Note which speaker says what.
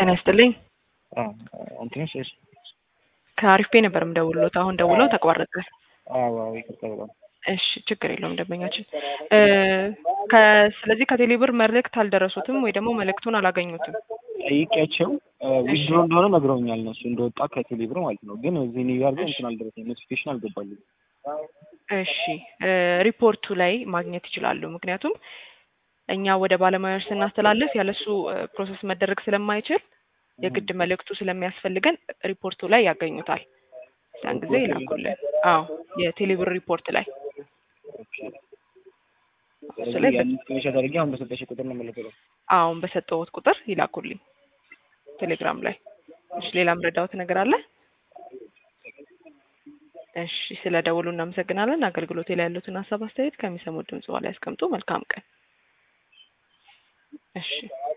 Speaker 1: ጤና ይስጥልኝ።
Speaker 2: እንትንሽ እሺ።
Speaker 1: ከአሪፍ ቤ ነበር የምደውልሎት። አሁን ደውለው ተቋረጠ።
Speaker 2: አዎ አዎ፣ ይቅርታ በጣም
Speaker 1: እሺ፣ ችግር የለውም ደንበኛችን። ከ- ስለዚህ ከቴሌብር መልእክት አልደረሱትም ወይ ደግሞ መልእክቱን አላገኙትም?
Speaker 2: ጠይቄያቸው ዊዝድሮ እንደሆነ ነግረውኛል። እነሱ እንደወጣ ከቴሌብር ማለት ነው። ግን እዚህ ኒው ያርገው እንትን አልደረሰኝ፣ ኖቲፊኬሽን አልገባልኝ።
Speaker 1: እሺ ሪፖርቱ ላይ ማግኘት ይችላሉ። ምክንያቱም እኛ ወደ ባለሙያዎች ስናስተላልፍ ያለሱ ፕሮሰስ መደረግ ስለማይችል የግድ መልእክቱ ስለሚያስፈልገን ሪፖርቱ ላይ ያገኙታል። ያን ጊዜ ይላኩልን። አዎ የቴሌብር ሪፖርት ላይ እሱ ላይ
Speaker 2: ስለዚህ ስክሪንሾት አድርጌ አሁን በሰጠሽ ቁጥር ነው የምልከው።
Speaker 1: አሁን በሰጠሁት ቁጥር ይላኩልኝ ቴሌግራም ላይ። እሺ ሌላ ምረዳውት ነገር አለ? እሺ ስለ ደውሉ እናመሰግናለን። አገልግሎቴ ላይ ያሉትን ሀሳብ አስተያየት ከሚሰሙት ድምጽ በኋላ ያስቀምጡ። መልካም ቀን። እሺ